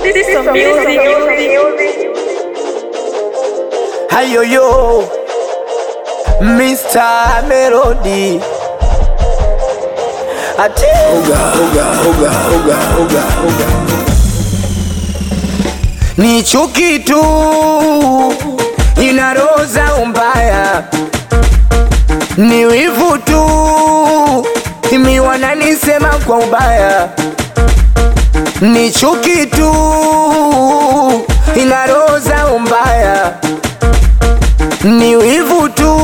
System music. Hayoyo Mr. Melody Ati oga, oga, oga, oga, oga, oga. Ni chuki tu inaroza umbaya, ni wivu tu imi wananisema kwa ubaya, ni chuki tu inaroza umbaya ni wivu tu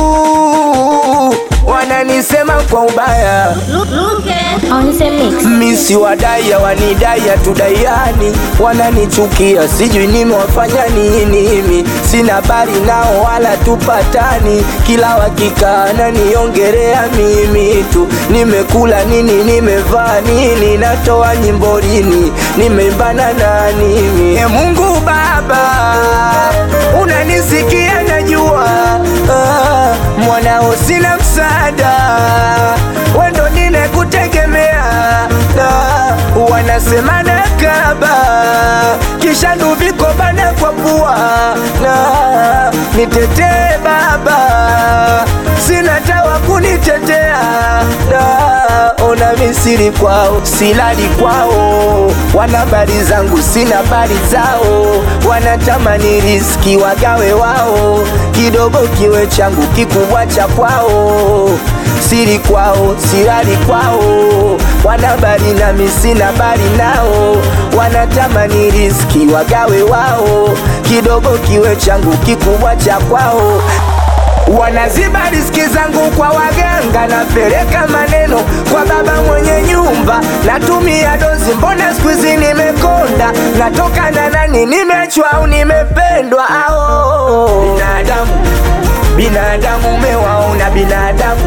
wananisema kwa ubaya, On the mix. misi wadaya wanidaya tudaiani, wananichukia sijui nimewafanya nini, mimi sina habari nao wala tupatani, kila wakikaa naniongerea mimi tu, nimekula nini, nimevaa nini, natoa nyimbo lini, nimeimbana na nini? E Mungu Baba, unanisikia najua, ah, mwanao sina msaada, wendo ninekutegemea, ah, wanasema nakaba, kisha nduviko bana kwa pua, na nitetee Baba, sina tawa kunitetea, na ona misiri kwao, silali kwao, wana habari zangu, sina habari zao, wanatamani riski wagawe wao, kidogo kiwe changu, kikubwa cha kwao, siri kwao, silali kwao, wana habari nami sina habari nao, wanatamani riski wagawe wao, kidogo kiwe changu, kikubwa cha kwao wanaziba riski zangu kwa waganga, napeleka maneno kwa baba mwenye nyumba, natumia dozi, mbona siku hizi nimekonda, natoka na nani, nimechwa au nimependwa? Ao binadamu, binadamu umewaona binadamu,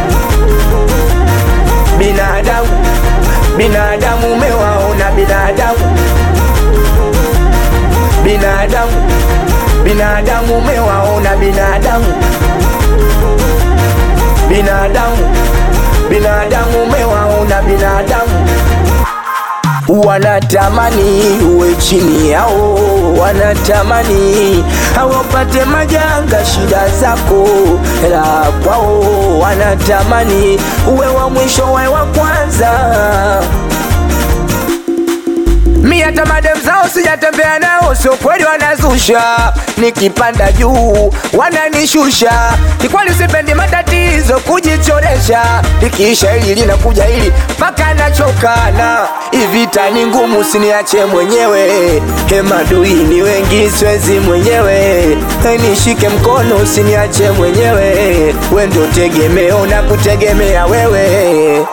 binadamu, binadamu umewaona binadamu, binadamu, binadamu umewaona binadamu binadamu binadamu umewaona binadamu wanatamani uwe chini yao, wanatamani hawapate majanga, shida zako la kwao, wanatamani uwe wa mwisho, wawe wa kwanza. Mi hata madem zao sijatembea nao, sio kweli wanazusha. Nikipanda juu wananishusha, kikweli sipendi matatizo kujichoresha. Likiisha hili linakuja hili mpaka nachokana. Ivita ni ngumu, siniache mwenyewe. Hemadui ni wengi, siwezi mwenyewe. Nishike mkono, usiniache mwenyewe. We ndo tegemeo na kutegemea wewe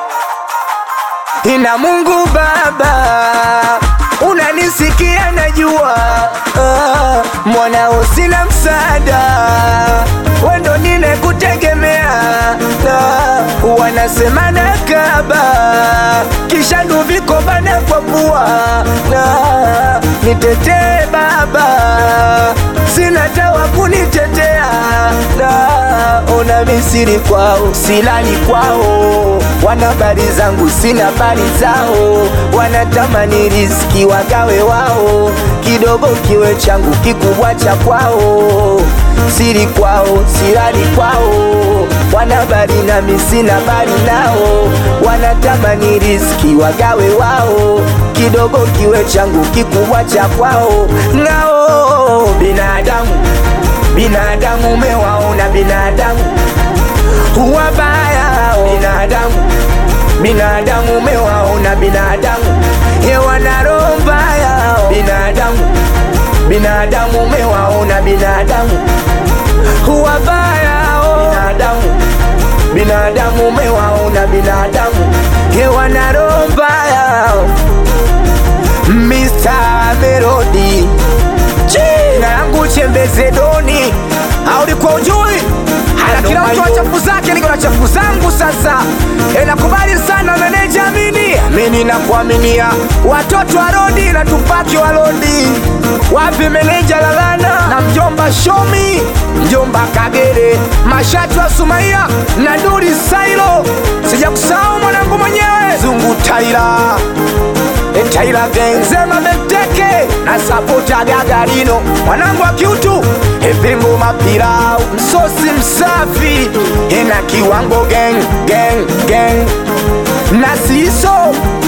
ina Mungu Baba, unanisikia najua, ah, mwanao sina msaada, wendo ninekutegemea, ah, wanasema nakaba, kisha nduviko bana kwa pua, ah, nitetee Baba, sina tawa kunitetea, na ona misiri kwao, silali kwao, wana habari zangu, sina habari zao, wanatamani riski wagawe wao, kidogo kiwe changu, kikubwa cha kwao, siri kwao, silali kwao, wana habari nami sina habari nao, wanatamani riski wagawe wao, kidogo kiwe changu, kikubwa cha kwao, ngao binadamu binadamu umewaona binadamu wabaya binadamu binadamu umewaona binadamu ye wana roho mbaya binadamu binadamu umewaona binadamu wabaya binadamu binadamu umewaona binadamu ye wana roho mbaya Mr. Melody jina langu Chembeze Doni, au ulikuwa ujui? Ana kila mtu ana chafu zake, niko na chafu zangu sasa. E, nakubali sana meneja Amini, Amini na kuaminia watoto wa Rodi na tupaki wa Rodi. Wapi meneja Lalana na mjomba Shomi, mjomba Kagere, mashati wa Sumaia na Duri Sailo, sijakusahau mwanangu mwenyewe Zungu Taira. Taila Gang Zema Benteke na sapota Gagarino mwanangu wa kiutu Epimbo mapirau msosi msafi ina kiwango gang gang gang na siso